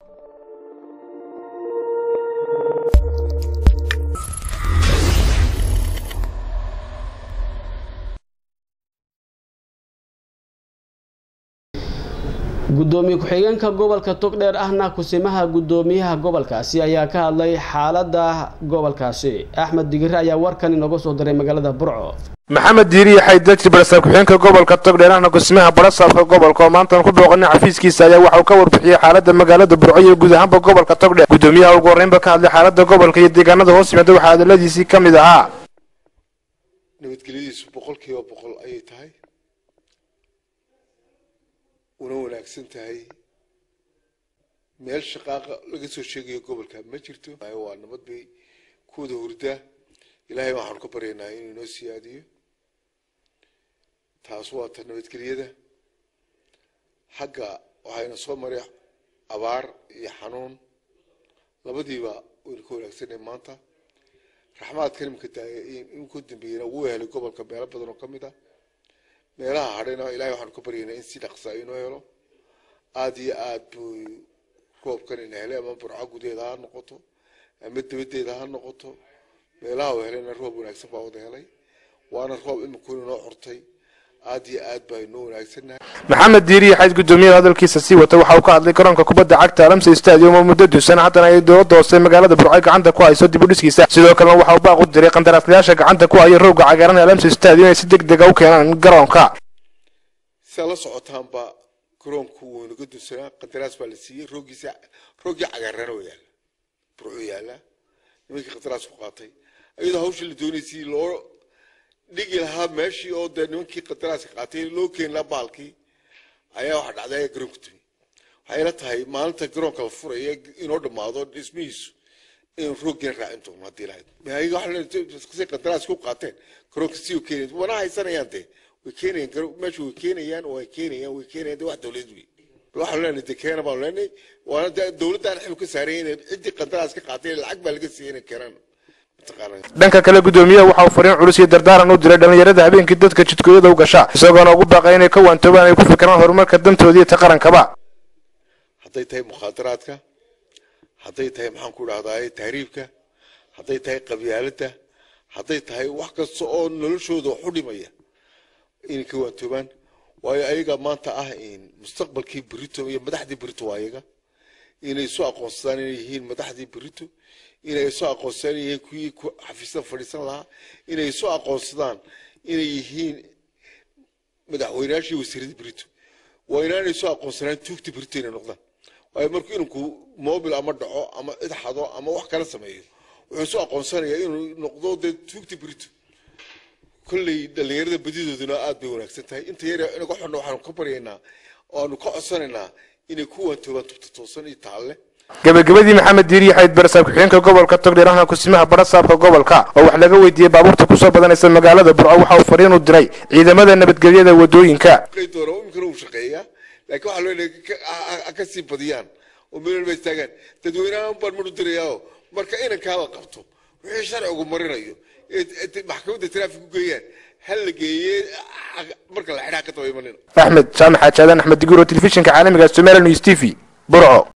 gudoomiye ku-xigeenka gobolka togdheer ahna kusimaha gudoomiyaha gobolkaasi ayaa ka hadlay xaalada gobolkaasi axmed digire ayaa warkan inooga soo diray magaalada burco maxamed diiriye xaydajir barasaab ku-xigeenka gobolka togdheer ahna kusimaha barasaabka gobolka oo maantan ku booqanay xafiiskiisa ayaa waxauu ka warbixiyey xaalada magaalada burco iyo guud ahaanba gobolka togdheer gudoomiyaha ugu horreynba ka hadlay xaalada gobolka iyo deegaanada hoos yimaada waxaa hadaladiisii ka mid ahaa nabadgelyadiisu boqolkiiba boqol ayay tahay una wanaagsan tahay meel shaqaaqa laga soo sheegayo gobolka ma jirto waa nabad bay kuwada hurdaa ilaahay waxaanu ka baryaynaa inuu inoo siyaadiyo taas waa ta nabadgelyada xagga waxayna soo maray abaar iyo xanuun labadiiba waynu ka wanaagsanay maanta raxmaadka nimka daaya in ku dambeeyana wuu helay gobolka meelo badan oo ka mid ah meelaha hadhayna ilahay waxaanu ka baryaynaa in si dhaqsaa inoo helo aada iyo aad buu roobkan ina helay ama burco gudaheeda ha noqoto ama dabadeeda ha noqoto meelaha uu helayna roob wanaagsan baa wada helay waana roob imikuun inoo xortay aad iyo aad baa inoo wanaagsannahay maxamed diiriye xayd gudoomiyada hadalkiisa sii wata waxa uu ka hadlay garoonka kubadda cagta alamsa stadium oo muddo duusan haddana ay dowladda hoose magaalada burco gacanta ku hayso dib u dhiskiisa sidoo kalena waxa uu baaq u diray qandaraaslayaasha gacanta ku haya rooga cagaaran ee alamsa stadium inay si deg dega u keenaan garoonka sidaa la socotaanba garoonku wuu inaga duusanaa qandaraas baa la siiyey roogiisa roogii cagaarana oo yaala burco yaala nimankii qandaraas ku qaatay iyadoo hawsha la doonaysay loo dhigi lahaa meeshii oo dee nimankii qadaraaska qaatay loo keeni lahaa baalkii ayaa waxa dhacday ayaa garoonka timi waxay la tahay maalinta garoonka la furaya inoo dhammaado dhismihiisu in rooggiina raacin doono haddii lahayd waxay qadaraaska u qaateen garoonka si u keenay wana haysanayaan dee way keenayaan meesha way keenayaan way keenayaan way keenayaan dee wax dowlad wey waxaanu leenahay dee keena baanu leenahay waana dee dowladdaan xil ka saaraya inay ciddii qandaraas ka qaatay lacag baa laga siiyay inay keenaan dhanka kale gudoomiyaha waxa uu fariin culus iyo dardaaran u diray dhallinyarada habeenkii dadka jidkooyada u gasha isagoona ugu baaqay inay ka waantoobaan ay ku fikiraan horumarka dantoodii ta qarankaba hadday tahay mukhaadaraadka hadday tahay maxaan ku dhahdaa tahriibka hadday tahay qabyaaladda hadday tahay wax kasta oo noloshooda wax u dhimaya inay ka waantoobaan waayo ayaga maanta ah mustaqbalkii berito iyo madaxdii berito waa ayaga inay isu aqoonsadaan inay yihiin madaxdii berito inay isu aqoonsadaan inay yihiin kuwii xafiisyada fadhiisan lahaa inay isu aqoonsadaan inay yihiin madaxweynayaashii wasiiradii berito waa inaanay isu aqoonsanaan tuugta berito inay noqdaan waayo markuu inanku mobil ama dhaco ama cid xado ama wax kala sameeyo wuxuu isu aqoonsanayaa inuu noqdo dee tuugta berito kolley dhallinyarada badidooduna aad bay wanaagsan tahay inta yar inaga xonna waxaanu ka baryaynaa oo aanu ka codsanaynaa inay ku waantoobaan tubta toosan iyo taalle gabagabadii maxamed diiriye xayd barasaab ku-xigeenka gobolka togdheer ahna kusimaha barasaabka gobolka oo wax laga weydiiyey baabuurta kusoo badanaysa magaalada burco waxa uu fariin u diray ciidamada nabadgelyada wadooyinka doona imikana uu shaqeeyaa laakiin waxaa loo leeyahay ka sii badiyaan oo meel walba istaagaan dadweynahan baan mar u dirayaa marka inankaa la qabto wixii sharcigu marinayo maxkamadda taraafik u geeyaan hal la geeye marka la xidhaa ka daba imanina axmed jaamac xaajaadan axmed diguro telefishinka caalamiga somaliya news t v burco